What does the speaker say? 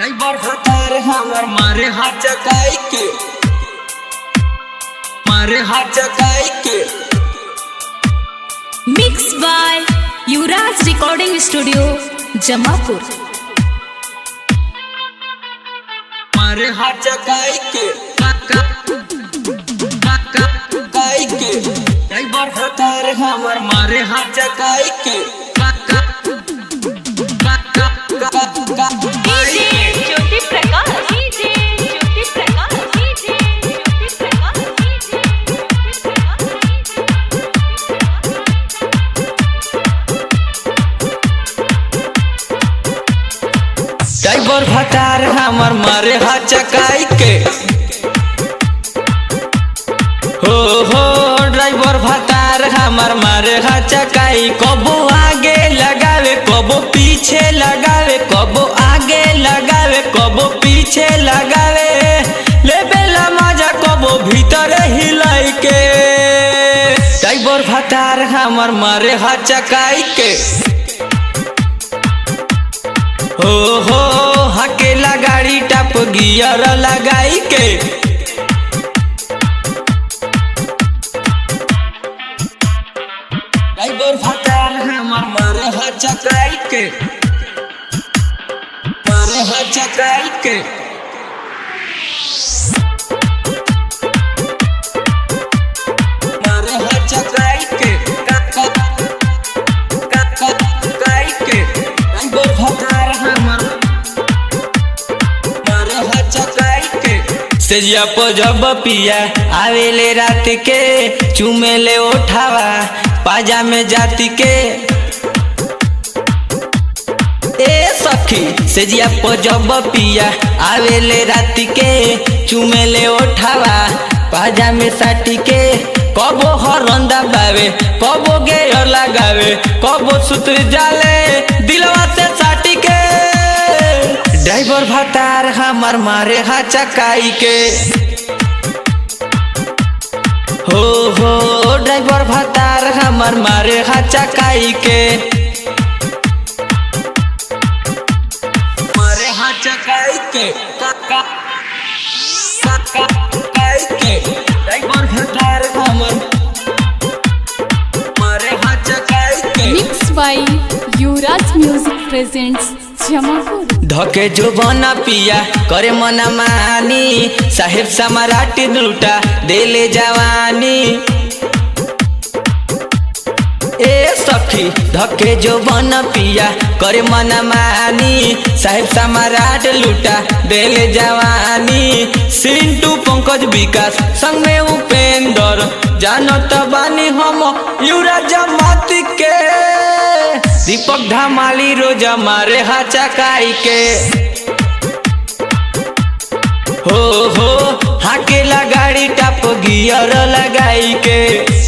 driver हतार हमर मारे हाथ चकाई के मारे हाथ चकाई के mix by Yuvraj recording studio Jamapur मारे हाथ चकाई के काका काका काई के ड्राइवर हतार हमर मारे हाथ चकाई के काका काका काका काई के Jyoti Prakash DJ Jyoti Prakash DJ Jyoti Prakash driver भटार हमर मारे हाथ चकाई के हो हो ड्राइवर भटार हमर मारे हाथ चकाई कबो आगे लगावे कबो पीछे लगावे कबो आगे लगावे कबो पीछे लगावे ले बेला मजा कबो भीतर हिलाई के ड्राइवर भटार हमर मारे हाथ चकाई के हो हो हकेला गाड़ी टप गियर लगाई के ड्राइवर फटार हमर मारे हाथ चकाई के मारे हाथ चकाई के मारे हाथ चकाई के काका काका काई के ड्राइवर फटार हमर मारे हाथ चकाई के सेजिया पर जब पिया आवेले रात के चुमेले उठावा पाजा में जाति के ए सखी सेजिया पर जब पिया आवेले रात के चुमेले उठावा पाजा में साटी के कबो हरंदा बावे कबो गेयर लगावे कबो सूत्र जाले दिलवा से साटी के ड्राइवर भतार हमर मारे हा चकाई के हो हो ड्राइवर भतार हमर मारे हा चकाई के मारे हा चकाई के काका काका काई के ड्राइवर भतार हमर मारे हा चकाई के mix by Yuvraj music presents Jamapur धके जो बना पिया करे मना मानी साहेब समराटी लूटा देले जवानी ए सखी धके जो बन पिया करे मना मानी साहेब समराट लूटा देले जवानी सिंटू पंकज विकास संग में उपेंद्र जानत बानी हम युवराज माती के दीपक धमाली रोज मारे हा चकाई के हो हो हाकेला गाड़ी टप गियर लगाई के